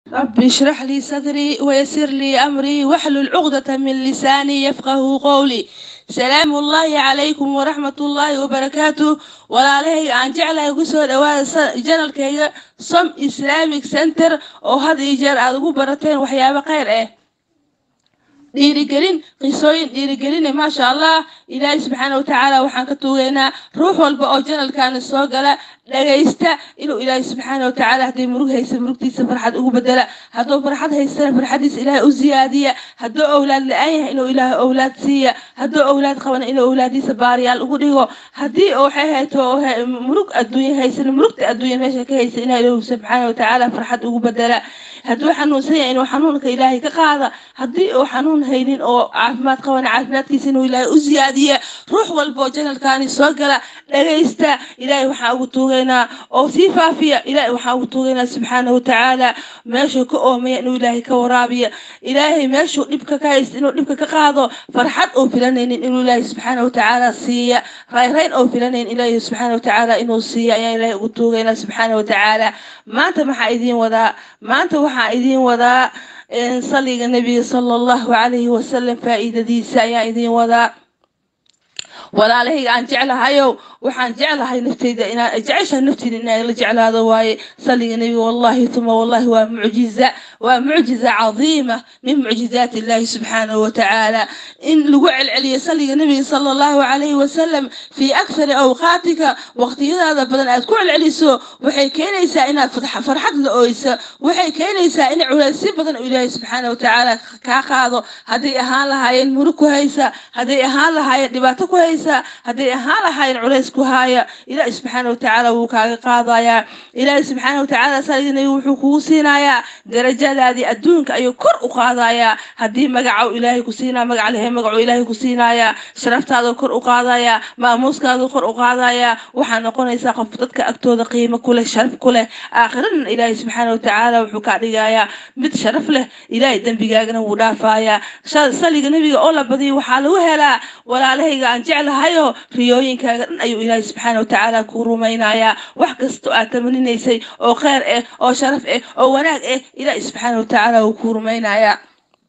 رب اشرح لي صدري ويسر لي أمري واحلل عقدة من لساني يفقه قولي سلام الله عليكم ورحمة الله وبركاته walaalahayga aan jeclahay ugu soo dhawaada janalkayga som islamic center oo had iyo jeer aada ugu barateen waxyaabo kheyr ah dhiirigelin qisooyin dhiirigeline maasha allah ilaahay subxaana watacaala waxaan ka tuugeynaa ruux walba oo janalkaani soo gala dhagaysta inuu ilaahay subxaana watacaala hadday murug haysa murugtiisa farxad ugu bedela hadduu farxad haystana farxadiisa ilaahay u siyaadiya hadduu owlaad la-aan yahay inuu ilaahay owlaad siiya hadduu owlaad qabana inuu owlaadiisa baariyaal ugu dhigo haddii waxay hayto murug adduunya haysan murugta adduunya meesha ka haysa ilahay ilaahu subxaana watacaala farxad ugu bedela hadduu xanuunsan yahay inuu xanuunka ilaahay ka qaada haddii uu xanuun haynin oo caafimaad qabana caafimaadkiisa inuu ilaahay u siyaadiya ruux walba oo janalkaani soo gala dhagaysta ilaahay waxaa ugu tuugaynaa oo sii faafiya ilaahay waxaa ugu tuugaynaa subxaana watacaala meeshuu ka oomaya inuu ilaahay ka waraabiya ilaahay meeshuu dhibka ka haysta inuu dhibka ka qaado farxad oo filanaynin inuu ilaahay subxaana watacaala siiya rayrayn oo filanaynin ilaahay subxaana watacaala inuu siiya ayaa ilaahay ugu tuugaynaa subxaana watacaala maanta maxaa idiin wadaa maanta waxaa idiin wadaa saliga nebiga sala allahu calayhi wasalam faa'iidadiisa ayaa idiin wadaa walaalahayga aan jeclahayow waxaan jeclahay nafteyda inaa jeceshaha nafteyda inaa la jeclaado waaye saliga nebiga wallahi tuma wallahi waa mucjiza waa mucjiza cadiima min mucjizaati illahi subxaanahu watacaala in lagu celceliyo saliga nebiga sala allahu calayhi wasalam fii akthari awqaatika waqtiyadaada badan aad ku celceliso waxay keenaysaa inaad farxad la oyso waxay keenaysaa in culaysyo badan oo ilaahay subxaana watacaala kaa qaado hadday ahaan lahaayeen murug ku haysa hadday ahaan lahaayeen dhibaato ku haysa hadday ahaan lahaayeen culays ku haaya ilaahi subxaana watacaala wuu kaaga qaadayaa ilaahi subxaana watacaala saliga nebiga wuxuu kugu siinayaa darajadaadii adduunka ayuu kor u qaadayaa haddii magaca ilaahay ku siinaa magac lehe magacuu ilaahay ku siinayaa sharaftaaduu kor u qaadayaa maamuuskaaduu kor u qaadayaa waxaa noqonaysaa qof dadka agtooda qiimo ku leh sharaf ku leh aakhirana ilaahay subxaana watacaala wuxuu kaa dhigayaa mid sharaf leh ilaahay dembigaagana wuu dhaafayaa saliga nebiga oo la badiyo waxaa lagu helaa walaalahayga aan jeclahayo riyooyinkaaga dhan ayuu ilaahay subxaana watacaala kuu rumaynayaa wax kastoo aad tamaninaysay oo kheyr ah oo sharaf ah oo wanaag ah ilaahay subxaana watacaala wuu kuu rumaynayaa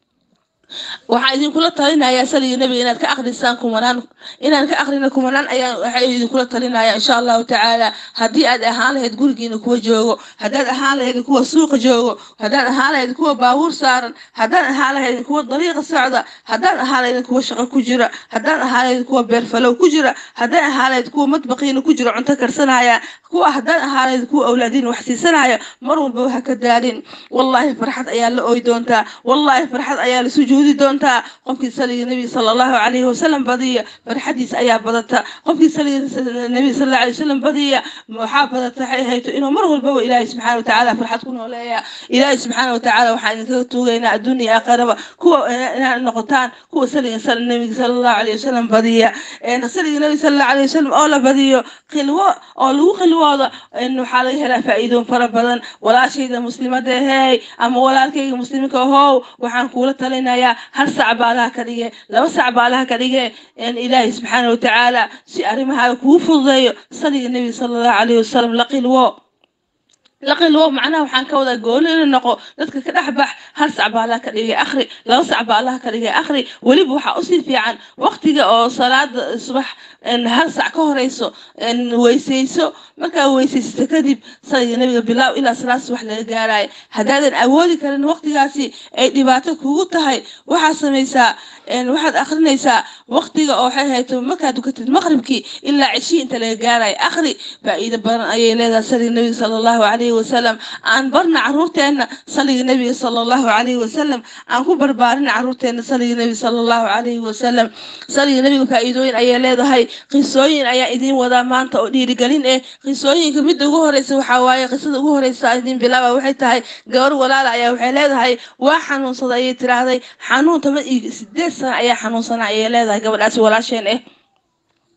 waxaa idinkula talinayaa saliga nebiga inaad ka akrisaan kumanaan inaan ka akrina kumanaan ayaa waxaa idinkula talinaya insha allahu tacaala haddii aad ahaan lahayd gurigiina kuwa joogo haddaad ahaan lahayd kuwa suuqa joogo haddaad ahaan lahayd kuwa baabuur saaran haddaad ahaan lahayd kuwa dariiqa socda haddaad ahaan lahayd kuwa shaqo ku jira haddaad ahaan lahayd kuwa beerfalow ku jira haddaad ahaan lahayd kuwa madbaqiina ku jira cunto karsanaya kuwa haddaad ahaan lahayd kuwa awlaadiin wax siisanaya mar walba ha ka daalin wallaahi farxad ayaa la ooy doontaa wallaahi farxad ayaa la sujuudi doontaa qofkii saliga nebiga sala allahu calayhi wasalam badiya farxadiisa ayaa badata qofkii saliga nebiga sala allahu alayhi wasalam badiya waxaa badata waxay hayto inuu mar walbaba ilaahay subxaana watacaala farxad ku nooleeya ilaahay subxaana watacaala waxaan idinkaga tuugaynaa adduun iyo aakhiraba kuwa inaad noqotaan kuwa saliga nebiga sala allahu alayhi wasalam badiya saliga nebiga sala allahu alayhi wasalam oo la badiyo khilwo oo lagu khilwooda waxaa laga helaa faa'iidoon fara badan walaashayda muslimada ahey ama walaalkayga muslimka ahow waxaan kuula talinayaa hal sac baa allaha ka dhige laba sac baa allaha ka dhige ilaahay subxaana watacaala si arrimaha kuu fududeeyo saliga nebiga sala allahu calayhi wasalam la qilwo laqilwo macnaha waxaan ka wadaa gooni ina noqo dadka ka dhex bax hal sac baa allaha ka dhigay akhri laba sac baa allaha ka dhigay akhri weliba waxaa usii fiican waqtiga oo salaada subax hal sac ka horeyso weysayso markaa weysaysato kadib saliga nebiga bilaaw ilaa salaad subax laga gaarayo haddaadan awoodi karin waqtigaasi ay dhibaato kugu tahay waxaad samaysaa waxaad akrinaysaa waqtiga oo waxay hayto markaad dukatid maqribkii ilaa ceshii inta laga gaarayo akhri faa'iido badan ayay leedahay saliga nebiga sala allahu calayhi wasalam aan barna caruurteenna saliga nebiga sala allahu calayhi wasalam aan ku barbaarin caruurteenna saliga nebiga sala allahu calayhi wasalam saliga nebiga faa'iidooyin ayay leedahay qisooyin ayaa idiin wadaa maanta oo dhiirigelin eh qisooyinka midda ugu horeysa waxaa waaye qisada ugu horeysa idiin bilaaba waxay tahay gabar walaala ayaa waxay leedahay waa xanuunsada ayay tiraahday xanuun toban iyo sideed sano ayaa xanuunsana ayay leedahay gabadhaasi walaasheen eh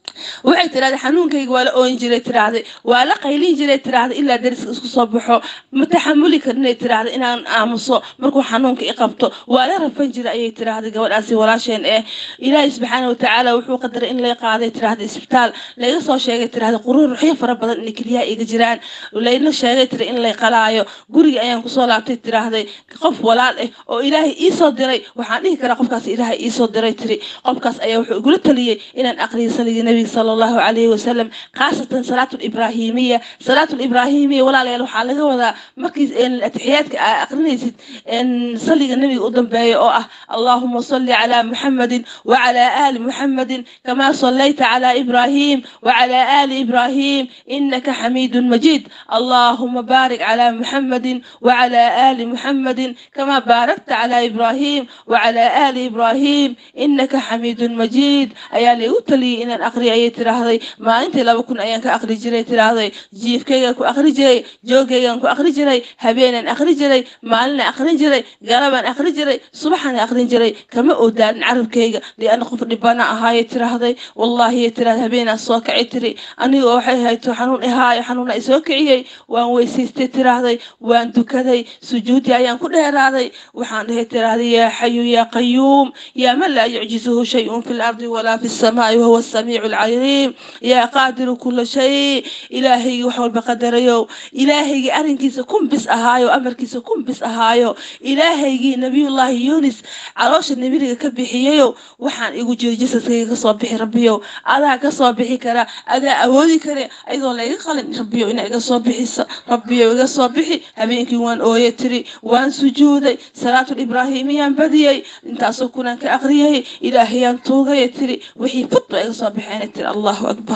waxay tiraahday xanuunkayga waa la ooyin jiray tiraahday waa la qaylin jiray tiraahday ilaa dariska isku soo baxo ma taxamuli karinay tiraahday inaan aamuso markuu xanuunka i qabto waa la rafan jiray ayay tiraahday gabadhaasi walaasheen eh ilaahay subxaana watacaala wuxuu qadaray in lay qaaday tiraahday isbitaal layga soo sheegay tiraahday quruuruxyo fara badan inay keliyaha iga jiraan layna sheegay tira in lay qalaayo guriga ayaan kusoo laabtay tiraahday qof walaal ah oo ilaahay iisoo diray waxaan dhihi karaa qofkaas ilaahay iisoo diray tiri qofkaas ayaa wuxuu igula taliyey inaan aqriyo saliga nebiga sala allahu calayhi wasalam khaasatan salaatu libraahimiya salaatu libraahimiya walaalayaal waxaa laga wadaa markii atixiyaadka aa aqrinaysid saliga nebiga u dambeeya oo ah allahuma salli calaa muxamadin wacalaa aali muxamadin kamaa sallayta calaa ibraahim wacalaa aali ibraahim inaka xamiidun majiid allahuma baarik calaa muxamadin wacalaa aali muxamadin kamaa baarakta calaa ibraahim wacalaa aali ibraahim inaka xamiidun majiid ayaa laygu taliyey inaan aqriyo ayay tiraahday maalintii laba kun ayaan ka aqri jiray tiraahday jiifkaygaan ku aqri jiray joogaygaan ku aqri jiray habeenaan aqri jiray maalinaan aqrin jiray galabaan aqri jiray subaxaan aqrin jiray kama oodaanin carabkayga liana qof dhibana ahaayay tiraahday wallaahi tiraahday habeenaan soo kaci tiri anigoo waxay hayto xanuun ihaayo xanuuna isoo kiciyey waan weysaystay tiraahday waan dukaday sujuudi ayaan ku dheeraaday waxaan dhahay tiraahday yaa xayu yaa qayuum yaa man laa yucjizuhu shayun fi lardi walaa fi السماء وهو السميع العليم يا قادر كل شيء إلهي وحول بقدريو إلهي أرنكيس كن بس أهايو أمركيس كن بس أهايو إلهي نبي الله يونس عروش النبي كبحييو وحان إيقو جيو جسدك كصوبحي ربيو أذا كصوبحي كرا أذا أودي كرا أيضا لا يقال ربيو إنا كصوبحي ربيو كصوبحي هبينكي وان أويتري وان سجودي صلاة الإبراهيمية بديي انت أصوكونا كأغريي إلهي أنتوغي تري wixii fud ba iga soo baxeen tiri allahu akbar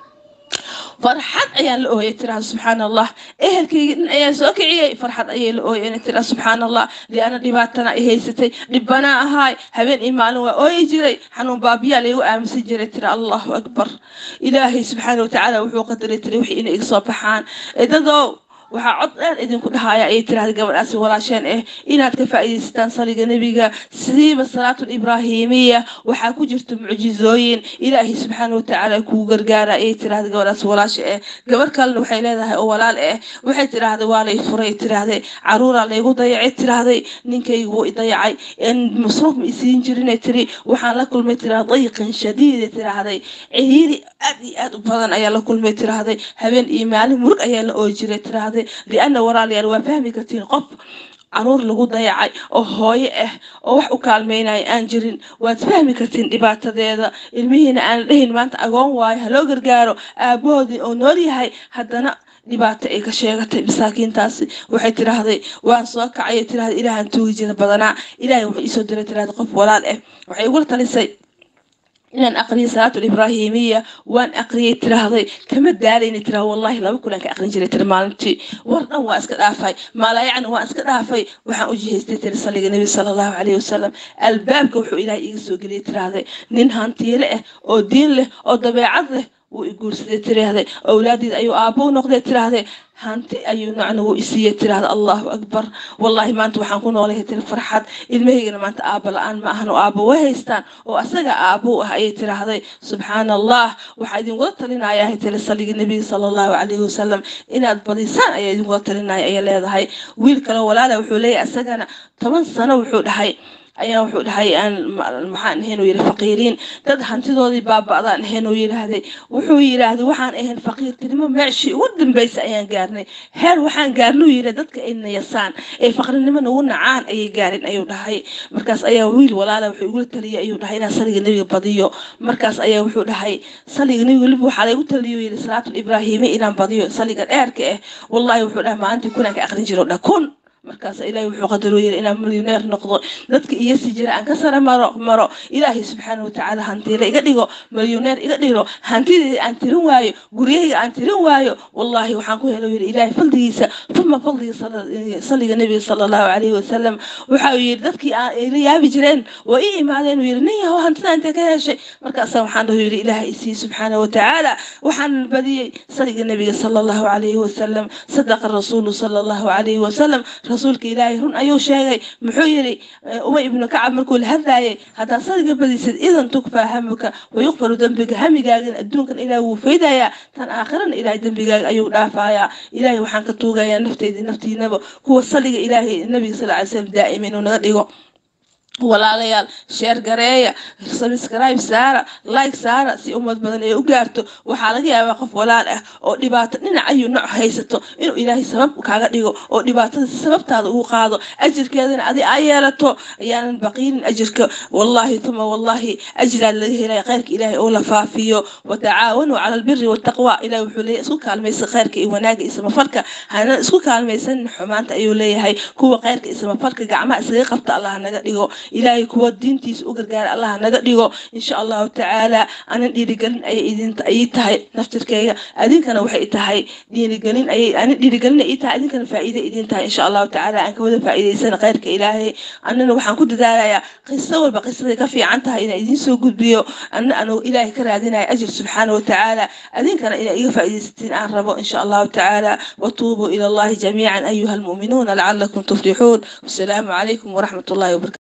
farxad ayaan la ooyay tiraha subxaana allah ehelkayga dhin ayaan soo kiciyey farxad ayay la ooyeen tira subxaana allah liana dhibaatana i haysatay dhibbanaa ahaay habeen iyo maalin waa ooyi jiray xanuun baabiyaa laygu aaminsan jiray tira allahu akbar ilaahay subxaana watacaala wuxuu qadaray tiri wixii inay iga soo baxaan edadow waxaa cod dheer idinku dhahaya ayay tiraahday gabadhaasi walaasheen ah inaad ka faa'iidaysataan saliga nebiga sidiiba salaatu ibraahimiya waxaa ku jirta mucjizooyin ilaahay subxaana watacaala kugu gargaara ayay tiraahday gabadhaasi walaasha ah gabar kalena waxay leedahay oo walaal ah waxay tiraahday waa lay furay tiraahday caruuraa laygu dayacay tiraahday ninkaygu wuu i dayacay masruuf ma isiin jirinay tiri waxaan la kulmay tiraahday dayqan shadiida tiraahday ciriiri aad iyo aad u badan ayaa la kulmay tiraahday habeen iyo maalin murug ayaa la ooyi jiray tiraahday liana walaalayaal waa fahmi kartiin qof caruur lagu dayacay oo hooyo ah oo wax u kaalmeynaya aan jirin waad fahmi kartiin dhibaatadeeda ilmihiina aan dhahin maanta agoon waayo haloo gargaaro aabahoodii oo nool yahay haddana dhibaato ay ka sheegatay masaakiintaasi waxay tiraahday waan soo kacay tiraahday ilaahan tuugi jira badanaa ilaahay wuxuu iisoo diray tiraahday qof walaal ah waxay igula talisay inaan aqriyo salaatu ibraahimiya waan aqriyay tiraahday kama daalayna tiraah wallahi laba kulan ka aqrin jiray tiri maalintii war dhan waa iska dhaafay maalayacni waan iska dhaafay waxaan u jihaystay tiri saliga nebi sala allahu calayhi wasalam albaabka wuxuu ilaahay iga soo geliyay tiraahday nin hantiile ah oo diin leh oo dabeecad leh wuu i guursaday tiraahday awlaadiid ayuu aabbo u noqday tiraahday hanti ayuu nocna wuu isiiyey tiraahda allahu akbar wallaahi maanta waxaan ku noolahay tiri farxad ilmahaygana maanta aabba la-aan ma ahan oo aabbo way haystaan oo asaga aabbo ah ayay tiraahday subxaana allah waxaa idinkula talinaya ahay tiri saliga nebiga sala allahu calayhi wasalam inaad badisaan ayaa idinkula talinaya ayay leedahay wiil kale walaala wuxuu leeyahay asagana toban sano wuxuu dhahay ayaa wuxuu dhahay aan maxaan ahayn uu yidhi faqiiriin dad hantidoodii baaba'daan ahayn uu yidhaahday wuxuu yidhaahday waxaan ahayn faqiirtinimo meeshii ugu dambaysa ayaan gaarnay heer waxaan gaarnuu yidhi dadka ay nayasaan ee faqrinimo nagu nacaan ayay gaarin ayuu dhahay markaas ayaa wiil walaala wuxuu igula taliyay ayuu dhahay inaan saliga nebiga badiyo markaas ayaa wuxuu dhahay saliga nebiga weliba waxaa laygu taliyo yidhi salaatul ibraahimi inaan badiyo saliga dheerka ah wallahi wuxuu dhahay maalintii kunaan ka aqrin jiro dha kun markaas ilaahay wuxuu qadaruu yiri inaan milyoneer noqdo dadka iyo si jira aan ka sare maro maro ilaahay subxaana watacaala hantiila iga dhigo milyoneer iga dhigo hantidii aan tirin waayo guryahayga aan tirin waayo wallaahi waxaan ku helo yiri ilaahay faldigiisa uma faldiga saliga nebiga sala allahu calayhi wasalam waxa uu yiri dadkii aan ila yaabi jireen waa ii imaadeen uu yiri nin yahow hantida intee ka heshay markaasa waxaan dhahu yiri ilaahay isii subxaana watacaala waxaan badiyey saliga nebiga sala allahu calayhi wasalam sadaqa rasuulu sala allahu calayhi wasalam rasuulka ilaahay run ayuu sheegay muxuu yidhi ubay ibnu kacab markuu la hadlaayay haddaad sadiga badisid idan tukfaa hamuka wayuqfaru dembiga hamigaagan adduunkan ilaahay wuu faydayaa tan aakhirana ilaahay dembigaaga ayuu dhaafayaa ilaahay waxaan ka tuugayaa nafteydii naftiinaba kuwa saliga ilaahay nabiga sal ly slam daa'ima inuu naga dhigo walaalayaal sheer gareeya sabscribe saara like saara si ummad badan ay u gaarto waxaa laga yaabaa qof walaal ah oo dhibaato dhinac ayuu nooc haysato inuu ilaahay sabab kaaga dhigo oo dhibaatada sababtaada ugu qaado ajirkeedana adi aa yeelato ayaanan baqiinin ajirka wallaahi tuma wallaahi ajraa laga helaya kheyrka ilaahay oo la faafiyo watacaawanuu cala albiri waltaqwa ilahay wuxuu leeyahay isku kaalmaysa kheyrka iyo wanaaga iyo samafalka hana isku kaalmaysanin xumaanta ayuu leeyahay kuwa kheyrka iyo samafalka gacmaha iskaga qabta allah naga dhigo ilaahay kuwa diintiisa u gargaara allah naga dhigo insha allahu tacaala anan dhiirigelin ayay idinta ii tahay naftirkeyga adinkana waxay tahay dhiirigelin ayay anin dhiirigelin ii tahay adinkana faa'iida idin tahay insha allahu tacaala aan ka wada faa'iidaysana kheyrka ilaahay anana waxaan ku dadaalayaa qiso walba qisaday ka fiican tahay inaan idiin soo gudbiyo ana anu ilaahay ka raadinaya ajir subxaana watacaala adinkana inaa iga faa'iidaysatiin aan rabo insha allahu tacaala watuubuu ila allahi jamiican ayuha almu'minuuna lacalakum tuflixuun wasalaamu calaykum waraxmat ullahi wabarakatu